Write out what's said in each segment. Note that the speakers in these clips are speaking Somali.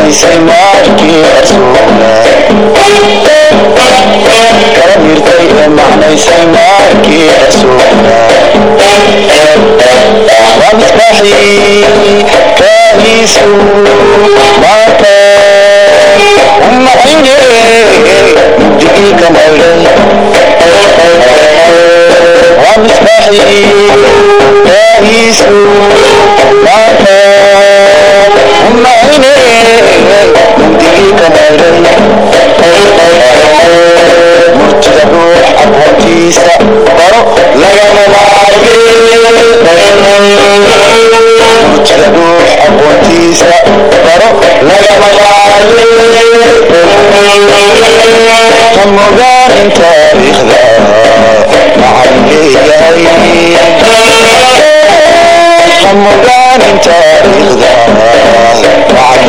macnaysay maarkii rasuula kala mirtay ee macnaysay maarkii rasuula waa misbaaxii kaahiisu maanta umacine mugdigii ka maydhay waa misbaaxii kaahiisu maanta umacine mugdigii ka maydhay murtida ruux aqoontiisa baro lagama maarme murtida ruux aqoontiisa baro lagama maarme ha mogaanin taariikhda maxaan leeyahay ha mogaanin taariikhda maxaan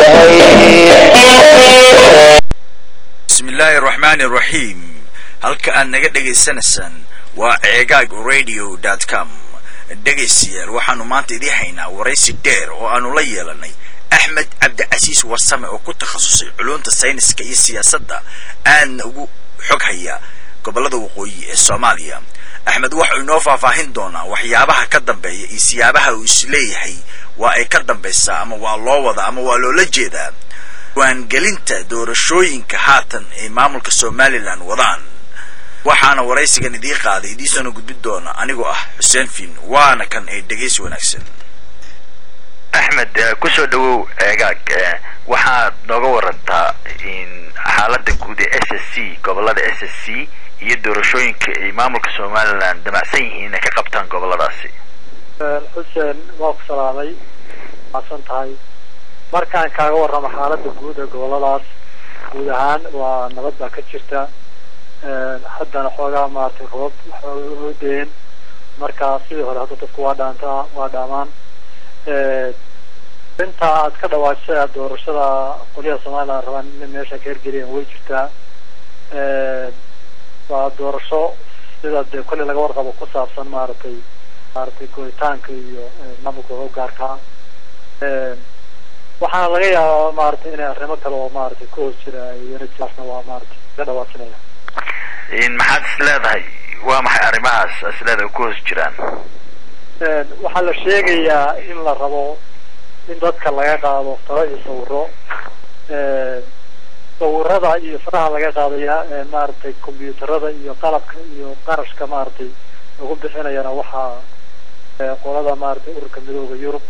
leeyahay bismi illaahi araxmaani araxiim halka aad naga dhegaysanaysaan waa ceegaag radio com dhegaystayaal waxaanu maanta idii haynaa waraysi dheer oo aanu la yeelanay axmed cabdicasiis warsame oo ku takhasusay culunta sayniska iyo siyaasadda aadna ugu xog haya gobollada waqooyi ee soomaaliya axmed waxau inoo faahfaahin doonaa waxyaabaha ka dambeeya iyo siyaabaha uu isleeyahay waa ay ka dambaysaa ama waa loo wadaa ama waa loola jeedaa waangelinta doorashooyinka haatan ay maamulka somalilan wadaan waxaana waraysigan idii qaaday idiisoona gudbin doona anigoo ah xuseen fiin waana kan ay dhegaysi wanaagsan axmed kusoo dhawow eegaag waxaad nooga warantaa in xaaladda guud ee s s c gobolada s s c iyo doorashooyinka ay maamulka somalilan damacsan yihiin inay ka qabtaan goboladaasi xuseen waa ku salaamay maasan tahay markaan kaaga warramo xaaladda guud ee goboladaas guud ahaan waa nabad baa ka jirta haddana xoogaa maaragtay robab waxoo deen marka sidii hore hadda dadku waa dhaantaa waa dhaamaan inta aad ka dhawaajisa doorashada qolyaha somalilan rabaan in meesha ka hergeliyaan way jirtaa waa doorasho sida dee kolley laga warqabo ku saabsan maaragtay maaragtay gooritaanka iyo maamulka gaarkaa waxaana laga yaabaa maaragtay inay arrimo kale oo maaragtay ku hoos jira yarajasna waa maaragtay ka dhawaasinaya maxaad is leedahay waa maxay arrimahaas is leedahay ku hoos jiraan waxaa la sheegayaa in la rabo in dadka laga qaado faro iyo sawiro sawirada iyo faraha laga qaadaya maaragtay combyuutarada iyo qalabka iyo qarashka maaragtay lagu bixinayana waxaa qolada maaragtay ururka midooda yurub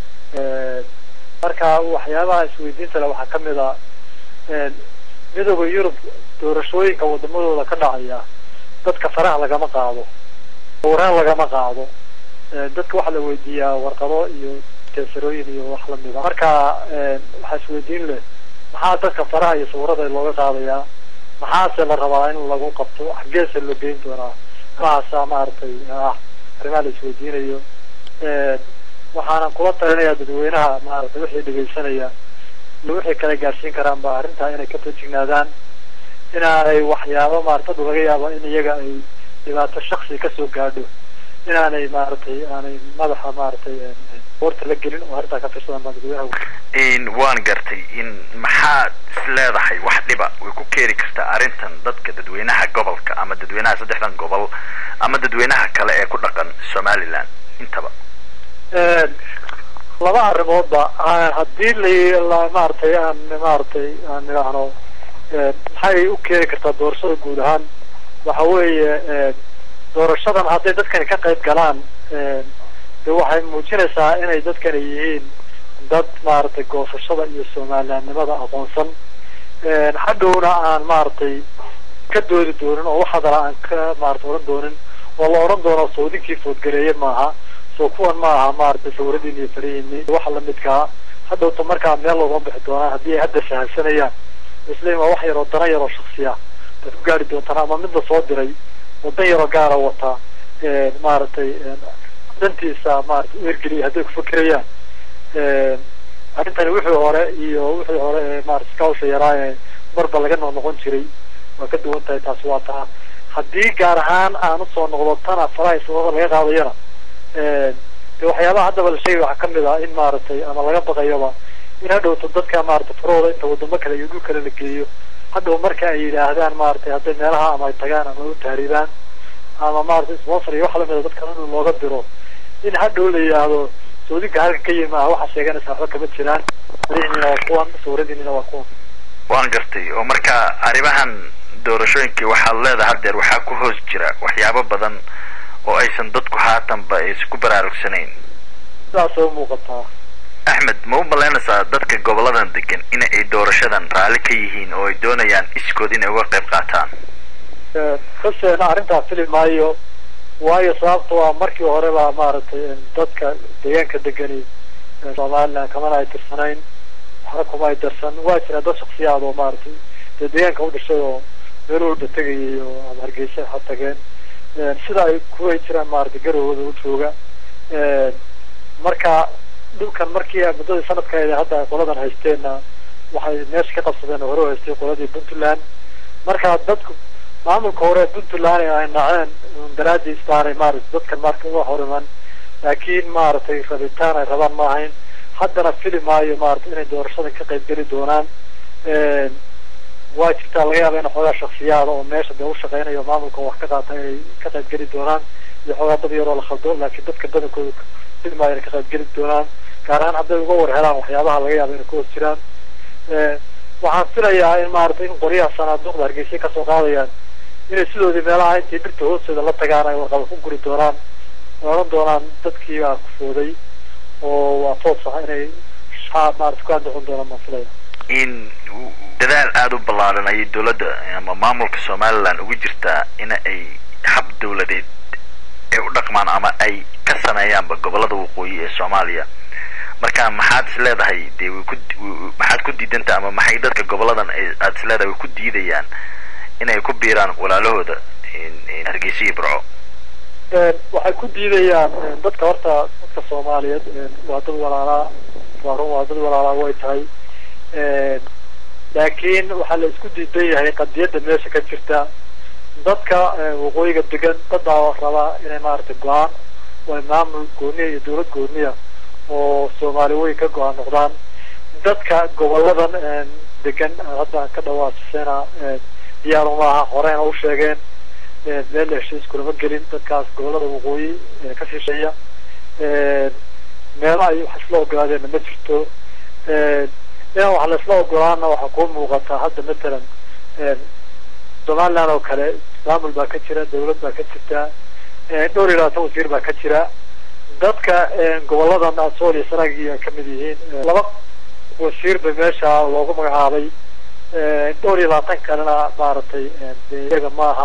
marka waxyaabaha isweydiinta le waxaa kamid a midooda yurub doorashooyinka wadamadooda ka dhacaya dadka faraha lagama qaado sawiraan lagama qaado dadka waxaa la weydiiyaa warqado iyo teesarooyin iyo wax lamida marka waxaa isweydiin leh maxaa dadka faraha iyo sawirada looga qaadayaa maxaase la rabaa in lagu qabto xaggeese loo geyn doonaa mahaasa maaragtay ah arrimaha la isweydiinayo waxaanan kula talinayaa dadweynaha maaragtay wixii dhegaysanaya wixii kala gaarsiin karaan ba arrintaa inay ka tajignaadaan inaanay waxyaabo maarata laga yaabo in iyaga ay dhibaato shaksi kasoo gaadho inaanay maaragtay aanay madaxa maaragtay boorta la gelin oo arrintaa ka tirsadaan baan dadweynaha waan gartay in maxaad is leedahay wax dhiba way ku keeni kartaa arrintan dadka dadweynaha gobolka ama dadweynaha saddexdan gobol ama dadweynaha kale ee ku dhaqan somaliland intaba laba arrimoodba haddii la maaragtay aan maaragtay aan idhaahno maxay u keeni kartaa doorashada guud ahaan waxa weeye doorashadan hadday dadkani ka qayb galaan de waxay muujinaysaa inay dadkani yihiin dad maaragtay goosashada iyo somalilandnimada aqoonsan hadhowna aan maaragtay ka doodi doonin oo wax hadala aan ka maarata oran doonin oo la odhan doono sawdinkii foodgareeye maaha soo kuwan ma aha maaragtay sawiradiini iyo farihiini waxa lamidkaa hadhowta markaa meel loogama bixi doonaan haddii ay hadda sahalsanayaan isleim waa wax yaroo dana yaroo shaksiya aad ku gaari doontaan ama mid la soo diray wadan yaroo gaara wata maaragtay dantiisa maarata u ergeliya hadday ku fakirayaan arrintani wixii hore iyo wixii hore ee maarata scousa yaraa ee marba laga noqnoqon jiray waa ka duwan tahay taasi waa taa haddii gaar ahaan aan usoo noqdo tana faraha sababa laga qaadayana de waxyaabaha haddaba la sheegay waxaa kamid ah in maaragtay ama laga baqayoba in hadhowto dadka maaragtay farahooda inta wadamo kale iyo dhul kale la geeyo hadhow marka ay yidhaahdaan maaragtay hadday meelaha ama ay tagaan ama u tahriibaan ama maaragtay sponsor iyo wax lamida dadka in looga diro in hadhow la yidhaahdo saudinka halka ka yimi ah waxaa sheeganaysa waxba kama jiraan madaxdiina waa kuwan sawiradiinina waa kuwan waan gartay oo marka arrimahan doorashooyinkii waxaad leedahay haddeer waxaa ku hoos jira waxyaabo badan oo aysan dadku haatanba aysan ku baraarugsanayn sidaasay umuuqataa axmed ma u malaynaysaa dadka goboladan degan in ay doorashadan raalli ka yihiin oo ay doonayaan iskood inay uga qayb qaataan xuseena arrintaa fili maayo waayo sababta waa markii hore baa maaragtay dadka deegaanka degani somaliland kamana ay tirsanayn waxna kuma ay darsan waa jira dad shaksiyaad oo maaragtay dee deegaanka u dhashay oo meel walba tegayay oo ama hargeysa ha tageen sida ay kuway jiraan maaragtay garowada u jooga marka dhulkan markii muddadii sanadkaeda hadda qoladan haysteenna waxay meesha ka qabsadeen oo hore u haystay qoladii puntland marka dadku maamulka hore puntland ay naceen daraadiis baanay maaragtay dadkan marka uga horiman laakiin maaragtay rabitaan ay rabaan ma ahayn haddana fili maayo maaragtay inay doorashadan ka qayb geli doonaan waa jirtaa laga yaaba in xoogaa shaksiyaada oo meesha dee ushaqeynayo maamulka wax ka qaata inay ka qayb geli doonaan iyo xoogaa dad yaroo la khaldo laakiin dadka badankooda fili maayo inay ka qayb geli doonaan gaar ahaan hadday uga war helaan waxyaabaha laga yaaba inay ku hoos jiraan waxaan filayaa in maaragtay in qoryaha sanaaduuqda hargeysa kasoo qaadayaan inay sidoodii meelaha intay birta hoosteeda la tagaan ay warqaba ku guri doonaan ay odhan doonaan dadkii baa kufooday oo waa toos ah inay maarata ku andacon doonaan baan filaya in dadaal aada u ballaaran ayay dowladda ama maamulka somaliland ugu jirtaa in ay hab dawladeed ay u dhaqmaan ama ay ka sameeyaanba gobolada waqooyi ee soomaaliya marka maxaad is leedahay dee way ku maxaad ku diidanta ama maxay dadka goboladan aad is leedahay way ku diidayaan inay ku biiraan walaalahooda hargeysa iyo burco waxay ku diidayaan dadka horta dadka soomaaliyeed waa dad walaalaa waa run waa dad walaalaa way tahay laakiin waxaa la isku diidan yahay qadiyadda meesha ka jirta dadka waqooyiga degan dadaa rabaa inay maaragtay go-aan oo ay maamul gooniya iyo dawlad gooniya oo soomaali weyn ka go-aan noqdaan dadka goboladan degan hadda ka dhawaasisena diyaaro maaha horeyna u sheegeen meel heshiis kulama gelin dadkaas gobolada waqooyi ka shisheeya meelo ay wax isla ogolaadeenna ma jirto inaan wax laisla ogolaana waxaa kuu muuqataa hadda matalan somaliland oo kale maamul baa ka jira dawlad baa ka jirta dhowr iyo labaatan wasiir baa ka jira dadka goboladan asool iyo sanagii ay kamid yihiin laba wasiir ba meesha loogu magacaabay dhowr iyo labaatan kalena maaragtay iyaga maaha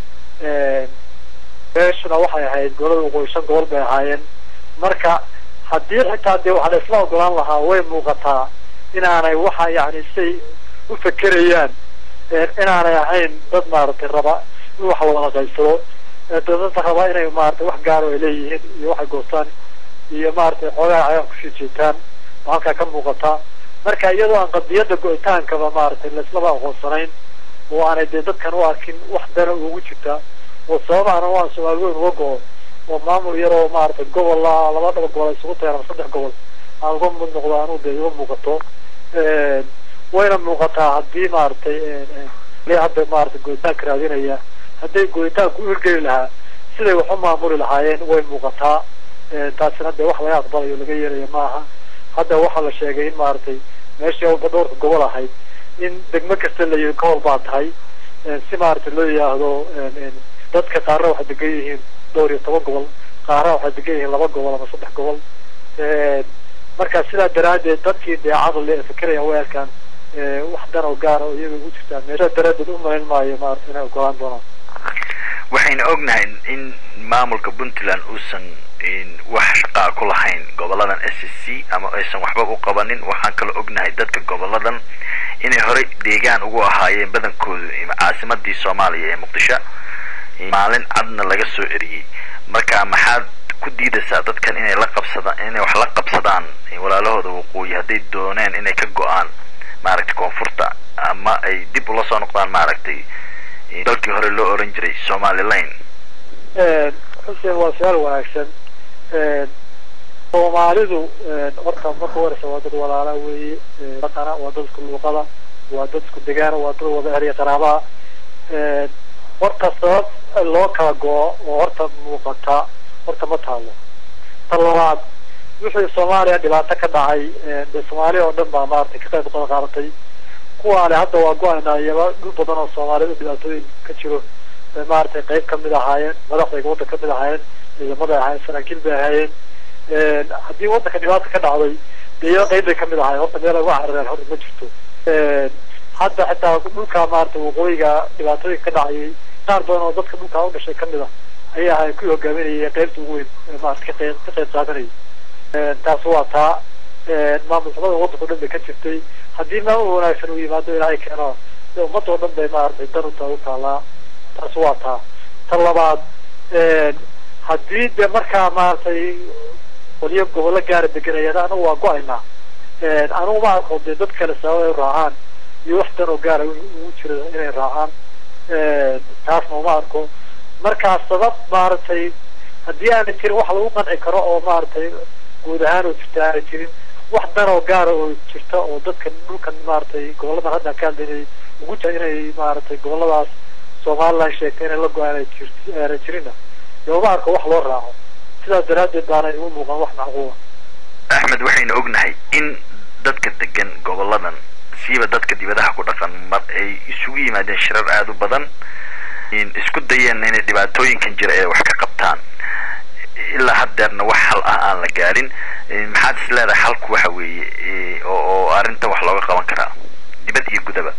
meeshuna waxay ahayd gobolada waqooyi shan gobol bay ahaayeen marka haddii xitaa dee waxa la isla ogolaan lahaa way muuqataa inaanay waxa yani say u fekerayaan inaanay ahayn dad maaragtay raba in wax wada qaybsado dadada raba inay maaragtay wax gaaro ay leeyihiin iyo waxay goostaan iyo maaragtay xoogaa cagaan kusii jeetaan oo halkaa ka muuqataa marka iyadoo aan qadiyadda go-itaankaba maaragtay laislaba aqoonsanayn oo aanay dee dadkan u arkin wax dana ugu jirta oo sababaana waa soomaali weyn uga go-o oo maamul yaroo maaragtay gobol laba dhaba gobol ay isugu tagaan ama saddex gobol aan uga mid noqdo anuu dee iga muuqato wayna muuqataa haddii maaragtay hadda maaragtay go'itaanka raadinaya hadday go'itaanku u hirgeli lahaa siday wax u maamuli lahaayeen way muuqataa taasina dee wax laga aqbalayo laga yeelaya maaha hadda waxaa la sheegay in maaragtay meeshii awalba dhowrka gobol ahayd in degmo kasta la yii gobol baa tahay si maaragtay loo yidhaahdo dadka qaarna waxay degan yihiin dhowr iyo toban gobol qaarna waxay degan yihiin laba gobol ama saddex gobol marka sidaa daraaddeed dadkii dee caqli ee fikiraya way arkaan wax dan oo gaara oo iyaga ugu jirtaa meesha daraaddeed u malayn maayo maarata inay ogolaan doonaan waxayna ognahay in maamulka puntland uusan wax shaqaa ku lahayn goboladan s s c ama aysan waxba u qabanin waxaan kaloo ognahay dadka goboladan inay horey deegaan ugu ahaayeen badankoodu caasimadii soomaaliya ee muqdisho maalin cadna laga soo eriyey marka maxaad ku diidaysaa dadkan inay la qabsadaan inay wax la qabsadaan walaalahooda waqooyi hadday dooneen inay ka go-aan maaragtay koonfurta ama ay dib ula soo noqdaan maaragtay dalkii hore loo oran jiray somaliland xuseen waa su-aal wanaagsan soomaalidu horta marka horeysa waa dad walaala weeye dhaqana waa dad isku luuqada waa dad isku degaana waa dad wada ehriya qaraabaha horta sabab loo kala go-o oo horta muuqata horta ma taalo ta labaad wixii soomaaliya dhibaato ka dhacay de soomaaliya oo dhan baa maaragtay ka qayb qada qaadatay kuwaale hadda waa go-aynaa iyaba dhul badan oo soomaaliyad dhibaatooyin ka jiro bay maaragtay qayb kamid ahaayeen madaxdayga waddan kamid ahaayeen ciidamaday ahaayeen saraakiil bay ahaayeen haddii waddanka dhibaata ka dhacday dee iyaba qayb bay kamid ahaayeen horta meel lagu carareen horta ma jirto hadda xitaa dhulka maaragtay waqooyiga dhibaatooyinka ka dhacayay qaar badan oo dadka dhulkaa u dhashay kamid ah ayay ahay kuwii hogaaminayay qaybta ugu weyn maarata ka qayb ka qayb qaadanayay taas waa taa maamul xumada waddanka o dhan bay ka jirtay haddii maamul wanaagsan uu yimaado ilaahay keeno de ummadda oo dhan bay maaragtay dan utaa u taalaa taas waa taa ta labaad haddii de markaa maaragtay qolyo gobollo gaara deganayaan anagu waa go-aynaa anigu ma arko dee dad kale sabab ay raacaan iyo wax dan oo gaara ugu jira inay raacaan taasna uma arko markaa sabab maaragtay haddii aanay jirin wax lagu qanci karo oo maaragtay guud ahaan oo jirta aanay jirin wax dan oo gaara oo jirta oo dadkan dhulkan maaragtay goboladan hadda ka hadlaynay ugu jira inay maaragtay goboladaas somaliland sheegtay inay la go-aan aanay jirinna dee uma arko wax loo raaco sidaas daraaddeed baanay igu muuqan wax macquula axmed waxaynu ognahay in dadka degan goboladan siiba dadka dibadaha ku dhaqan mar ay isugu yimaadeen shirar aada u badan isku dayeen inay dhibaatooyinkan jira ee wax ka qabtaan ilaa haddeerna wax hal ah aan la gaarin maxaad is leedahay halku waxa weeye oo oo arrintan wax looga qaban karaa dibad iyo gudaba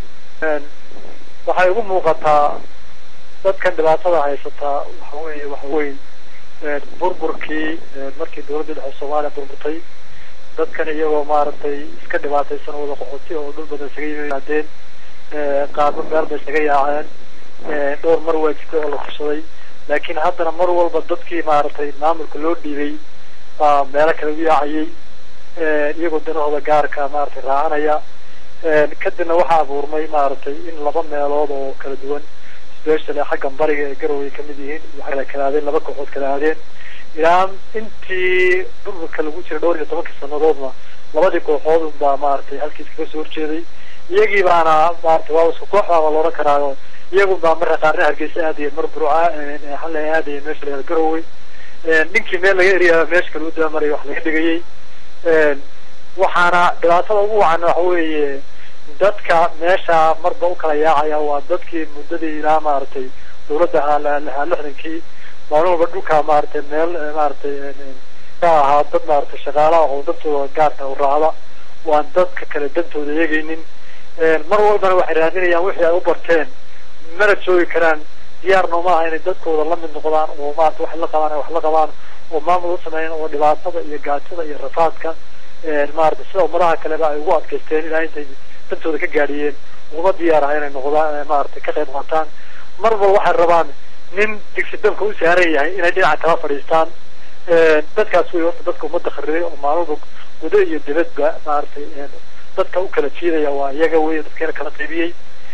waxay ugu muuqataa dadkan dhibaatada haysataa waxa weeye waxa weyn burburkii markii dawladda dhexe soomaaliya burburtay dadkan iyagoo maaragtay iska dhibaataysan wada qoxoti oo dhul badan isaga yimaadeen qaarba meel bay isaga yaaceen dhowr mar waa jirtay oo la tashaday laakiin haddana mar walba dadkii maaragtay maamulka loo dhiibay baa meelo kale u yaacayay iyagoo danahooda gaarka maaragtay raacanaya kadibna waxaa abuurmay maaragtay in laba meelood oo kala duwan specially xaggan bariga ee garowe ay kamid yihiin waxay kala aadeen laba kooxood kala aadeen ilaa intii burburka lagu jira dhowr iyo tobankii sanadoodna labadii kooxood baa maaragtay halkiis kaga soo horjeeday iyagii baana maaragtay waa isku koox baaba loodhan karaayo iyagun baa marka qaarna hargeysa aadaya mar burca xalla aadaya meesha la garowe ninkii meel laga eriya meesha kale u daamarayo wax laga dhigayay waxaana dhibaatada ugu wacan waxa weeye dadka meesha marba u kala yaacaya waa dadkii muddadii ilaa maaragtay dawladda lahaa lixdankii maalin walba dhulka maaragtay meel maaragtay ka ahaa dad maaragtay shaqaalaha oo dantooda gaarka u raacda waan dadka kale dantooda eegaynin mar walbana waxay raadinayaan wixii ay u barteen mana joogi karaan diyaarna ma aha inay dadkooda la mid noqdaan oo maarata wax la qabaan wax la qabaan oo maamul u sameeyaan oo dhibaatada iyo gaajada iyo rafaadka maarata sida ummadaha kaleba ay ugu adkaysteen ilaa intay dantooda ka gaadhiyeen uguma diyaar aha inay noqdaan maarata ka qayb qaataan mar walba waxay rabaan nin digsi dabka u saaran yahay inay dhinaca kala fadhiistaan dadkaas wey horta dadka ummadda kharibay oo maalmalba gudo iyo dibadba maaragtay dadka u kala jiidaya waa iyaga wey dadkeena kala qaybiyey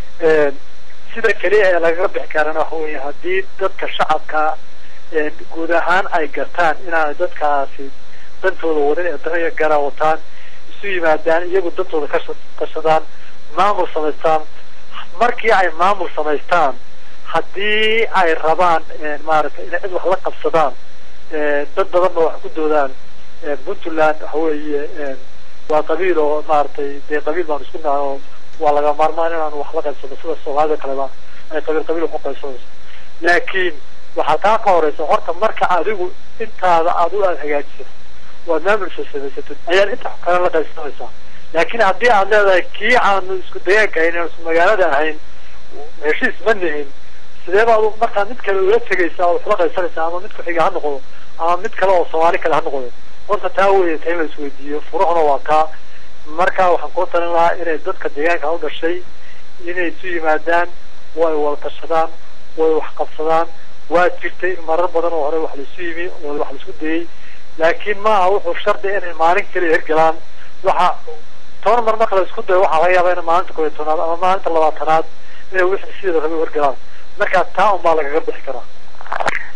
sida keliya ee lagaga bixi karana waxa weeye haddii dadka shacabka guud ahaan ay gartaan inaanay dadkaasi dantooda wadin ee daraya gara wataan isu yimaadaan iyagu dantooda ka kashadaan maamul samaystaan markii ay maamul samaystaan haddii ay rabaan maaragtay inay cid wax la qabsadaan dad badanba wax ku doodaan puntland waxa weeye waa qabiil oo maaragtay dee qabiil baan isku nahay oo waa laga maarmaan inaanu wax la qaybsano sida soomaalida kaleba ay qabiil qabiil wax u qaybsanayso laakiin waxaa taa ka horeysa horta marka adigu intaada aad u aad hagaajisato waad maamulsa samaysatid ayaad inta kale la qaybsanaysaa laakiin haddii aad leedahay kii aanu isku dayaanka ahayn aan isku magaalada ahayn heshiis ma nihin sidee baad markaa mid kale ula tegaysaa oo waxla qaybsanaysaa ama mid ku-xiga ha noqdo ama mid kale oo soomaali kale ha noqdo horta taa weeye ta in la isweydiiyo furuuxna waa taa marka waxaan kuu talin lahaa inay dadka deegaanka u dhashay inay isu yimaadaan way wada tashadaan way wax qabsadaan waa jirtay in marar badan oo hore wax laisu yimi oo wax laisku dayay laakiin maaha wuxuu shardi inay maalin keliya hirgalaan waxa toban mar marka la isku dayo waxaa laga yaabaa in maalinta koob iyo tobnaad ama maalinta labaatanaad inay wixii sideeda rabi hirgalaan marka taa unbaa lagaga bixi karaa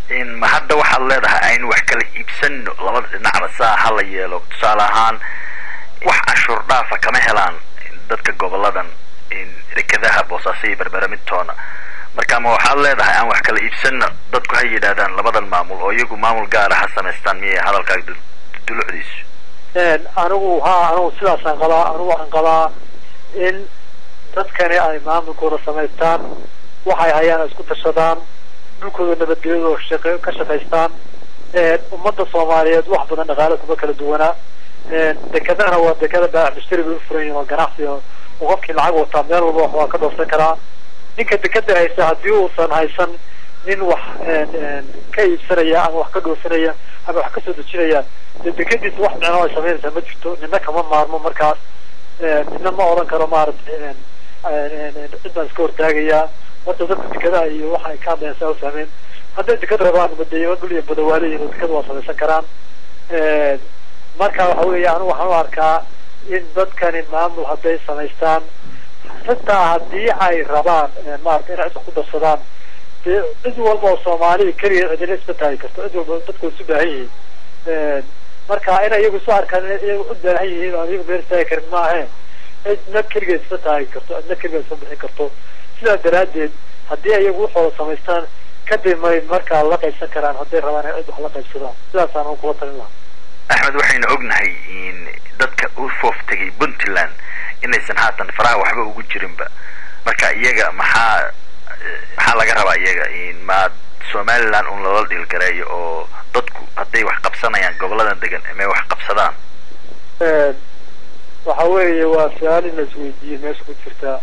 in ma hadda waxaad leedahay aynu wax kala iibsano labada dhinacba saa ha la yeelo tusaale ahaan wax canshuur dhaafa kama helaan dadka goboladan in dekadaha boosaaso iyo berbera midtoona marka ma waxaad leedahay aan wax kala iibsano dadku ha yidhaahdaan labadan maamul oo iyagu maamul gaara ha samaystaan miyay hadalkaaga dul- dulucdiisu anigu ha anigu sidaasaan qabaa anigu waxaan qabaa in dadkani ay maamulkooda samaystaan waxay hayaan ay isku tashadaan dhulkooda nabadgelyadooda shaqe ka shaqaystaan ummadda soomaaliyeed wax badan dhaqaale kuma kala duwanaa dekadana waa dekada baax mushtari bay u furan yihin oo ganacsi oo oo qofkii lacag wataa meel walba wax waa ka dhoofsan karaa ninka dekada haysta haddii uusan haysan nin wax ka iibsanaya ama wax ka dhoofinaya ama wax kasoo dejinaya dee dekadiisa wax micno ay samaynaysaa ma jirto nina kama maarmo markaas nina ma odhan karo maaragtay cid baan iska hortaagayaa horta dadka dekadaha iyo waxa ay ka hadlayaan saa u fahmeen hadday dekad rabaan madeeyo dhul iyo badawaaleyin oo dekada waa samaysan karaan marka waxa weeye anigu waxaan u arkaa in dadkani maamul hadday samaystaan xitaa haddii ay rabaan maarata inay cidda ku darsadaan dee cid walba oo soomaaliya keliya cidina isma taagi karto cid walba dadku way isu baahan yihiin marka inay iyagu isu arkaan inay iyagu u baahan yihiin oo iyagu meel istaagi karin maahe cidna keligeed isma taagi karto cidna keligeed isma bixin karto sidaa daraaddeed haddii ay iyagu waxooda samaystaan kadib may markaa la qaybsan karaan hadday rabaan inay cid wax la qaybsadaan sidaasaan ugu kula talin lahaa axmed waxaynu ognahay in dadka u foof tegay puntland inaysan haatan faraha waxba ugu jirinba marka iyaga maxaa maxaa laga rabaa iyaga in ma somaliland un lala dhiilgareeyo oo dadku hadday wax qabsanayaan goboladan degan may wax qabsadaan waxa weeye waa su-aal in la isweydiiyey meesha ku jirta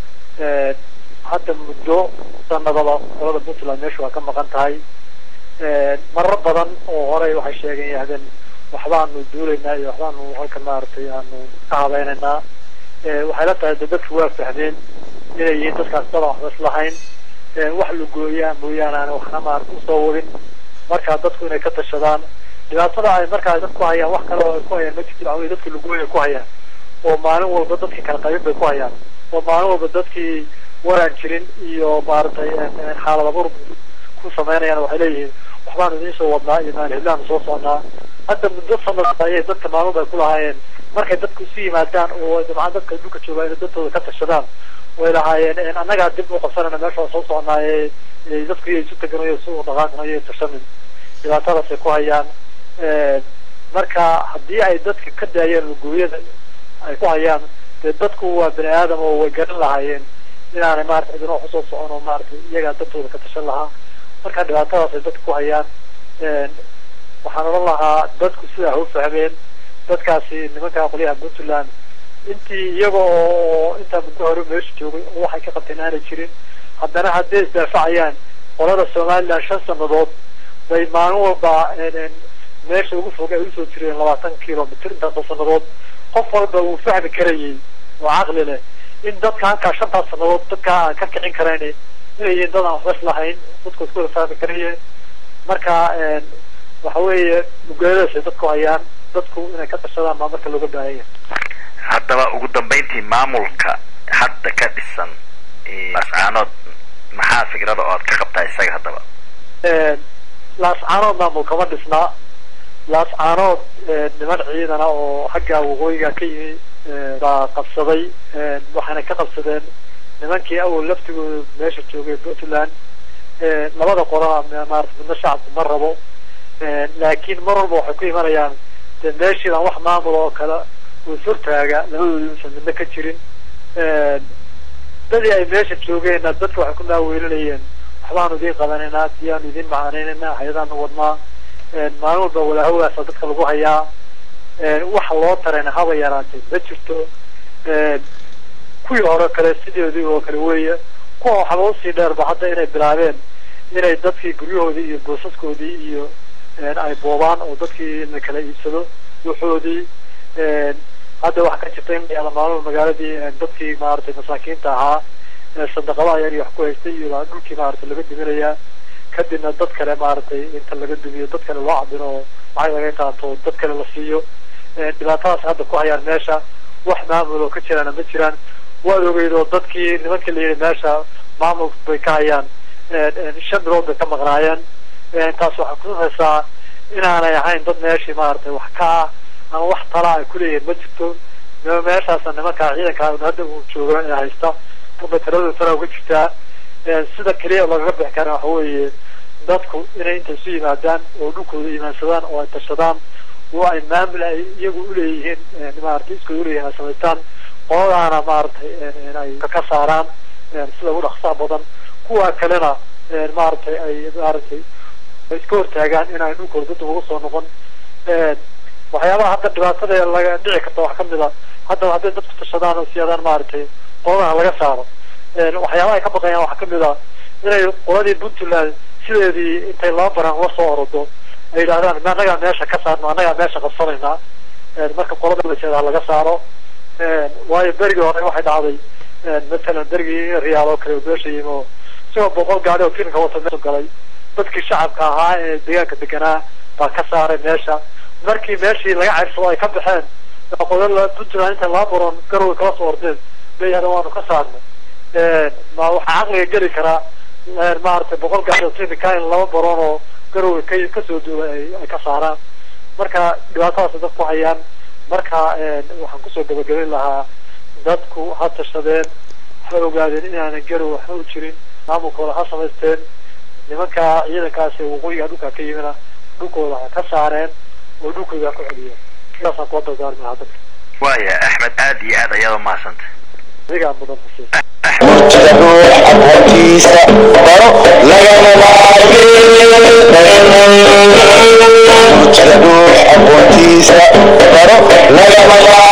hadda muddo sanadaba qolada puntland meesha waa ka maqan tahay marar badan oo horey waxay sheegeen yahdeen waxbaanu duulaynaa iyo waxbaanu halkan maaragtay aanu ka habaynaynaa waxay la tahay de dadku waa fahmeen inay yihiin dadkaas dadan waxba islahayn wax lugooyaa mooyaane aan waxna maarata usoo wadin marka dadku inay ka tashadaan dhibaatada ay markaa dadku hayaan wax kale oo ay ku hayaan ma jirto waxa weye dadki lugooya ku hayaan oo maalin walba dadkii kala qaybin bay ku hayaan oo maalin walba dadkii waraan jirin iyo maaragtay xaalad abur ku samaynayaan waxay leeyihiin waxbaanu idiin soo wadnaa iyo maal heblaanu soo socnaa hadda muddo sanad ayay dadka maalmood ay ku lahaayeen markay dadku isu yimaadaan oo dabcan dadka dhulka joogaa inay dadtooda ka tashadaan way lahaayeen annagaa dib u qabsanayna meesha waa soo soconaaye dadku iyo isu teganayo isu dhaqaaqanayo tashanin dhibaatadaasay ku hayaan marka haddii ay dadka ka daayeen lugooyada ay ku hayaan dee dadku waa bani aadam oo way garan lahaayeen inaanay maarata cidina wax usoo socon oo maaragtay iyagaa dadtooda ka tashan lahaa marka dhibaatadaasay dadka ku hayaan waxaan odhan lahaa dadku sidaa ha u fahmeen dadkaasi nimanka qolyaha puntland intii iyaga oo intaa muddo hore meesha joogay oo waxay ka qabteen aanay jirin haddana hadday isdaafacayaan qolada somaliland shan sanadood bay maalin walba meesha ugu fog ay usoo jireen labaatan kilomitr intaasoo sanadood qof walba wuu fahmi karayay oo caqli leh in dadka halkaa shantaas sanadood dadkaa aan ka kicin karayn inay yihiin dad aan waxba islahayn dadku isku wada fahmi karayeen marka waxa weeye lugeedadaasay dadku hayaan dadku inay ka tashadaan baa marka looga baahan yahay haddaba ugu dambayntii maamulka hadda ka dhisan lascaanood maxaa fikrada oo aad ka qabtaa isaga haddaba laascaanood maamul kama dhisnaa laascaanood niman ciidana oo xagga waqooyiga ka yimi baa qabsaday waxayna ka qabsadeen nimankii awal laftigooda meesha joogay puntland labada qolana maarata midna shacabku ma rabo laakiin mar walba waxay ku imanayaan de meeshiidan wax maamul oo kale uu ishortaaga labadoodi usan midna ka jirin dadii ay meesha joogeenna dadka waxay ku maaweelinayeen waxbaanu idiin qabanaynaa diyaanu idiin macaanaynayna hay-adaanu wadnaa maalin walba walaahogaasa dadka lagu hayaa waxa loo tarayna haba yaraatay ma jirto kuwii hore kale sideedii oo kale weeye kuwa waxaba usii dheerba hadda inay bilaabeen inay dadkii guryahoodii iyo goosaskoodii iyo ay boobaan oo dadkii la kala iibsado wuxoodii hadda waxaa ka jirta in la maalmo magaaladii dadkii maaragtay masaakiinta ahaa sadaqadaha yar iyo wax ku haystay iyo dhulkii maaragtay laga duminayaa kadibna dad kale maaragtay inta laga dumiyo dad kale loo cabiro oo lacag laga qaato dad kale la siiyo dhibaatadaas hadda ku hayaan meesha wax maamul oo ka jiraana ma jiraan waad ogeyd oo dadkii nimankii la yidhi meesha maamul bay ka hayaan shan bilood bay ka maqnaayeen taas waxay kutusaysaa inaanay ahayn dad meeshii maaragtay wax ka ah ama wax tala ay kuleeyihiin ma jirto meeshaasna nimankaa ciidanka hadda uu joogo ee haysta unbay tiradooda tala uga jirtaa sida keliya lagaga bixi kara waxa weeye dadku inay inta isu yimaadaan oo dhulkooda imaansadaan oo ay tashadaan oo ay maamul ay iyagu uleeyihiin maaragtay iskooda uleeyihin ay samaystaan qoladaana maaragtay ay ka saaraan sida ugu dhaqsaha badan kuwa kalena maaragtay ay maaragtay iska hortaagaan in ay dhulkooda dad uga soo noqon waxyaabaha hadda dhibaatada laga dhici karta wax kamid a hadda hadday dadku tashadaan oo siyaadaan maaragtay qoladaha laga saaro waxyaabaha ay ka baqayaan waxaa kamid a inay qoladii puntland sideedii intay laba baran la soo orodo ay yidhahdaan ma annagaa meesha ka saarno annagaa meesha qabsanaynaa marka qolada laseedaa laga saaro waayo berigii hore waxay dhacday matalan berigii riyaal oo kale oo meesha yimi oo isagoo boqol gaari oo tirinka wata meesha galay dadkii shacabka ahaa ee deegaanka deganaa baa ka saaray meesha markii meeshii laga ceyrsado ay ka baxeen qolada puntland intay laba baroon garowe kala soo ordeen bay yidhahdeen waanu ka saarnay ma waxaa caqliga geli karaa maaragtay boqol gaari oo tirinka in laba baroon oo garowe ka kasoo duulay ay ay ka saaraan marka dhibaatadaas dadku hayaan marka waxaan kusoo gabagabayn lahaa dadku ha tashadeen ha ogaadeen inaanan garow waxba u jirin maamulkooda ha samaysteen nimanka ciidankaasi waqooyiga dhulkaa ka yimina dhulkooda ha ka saareen oo dhulkooda ha ku celiyeen sidaasaan kula dardaarmi lahaa dadka waaya axmed aad iyo aad ayaad umahadsanta adigaa mudan xuseen murtida ruux aqoontiisa baro lagama maarmeen murtida ruux aqoontiisa baro lagama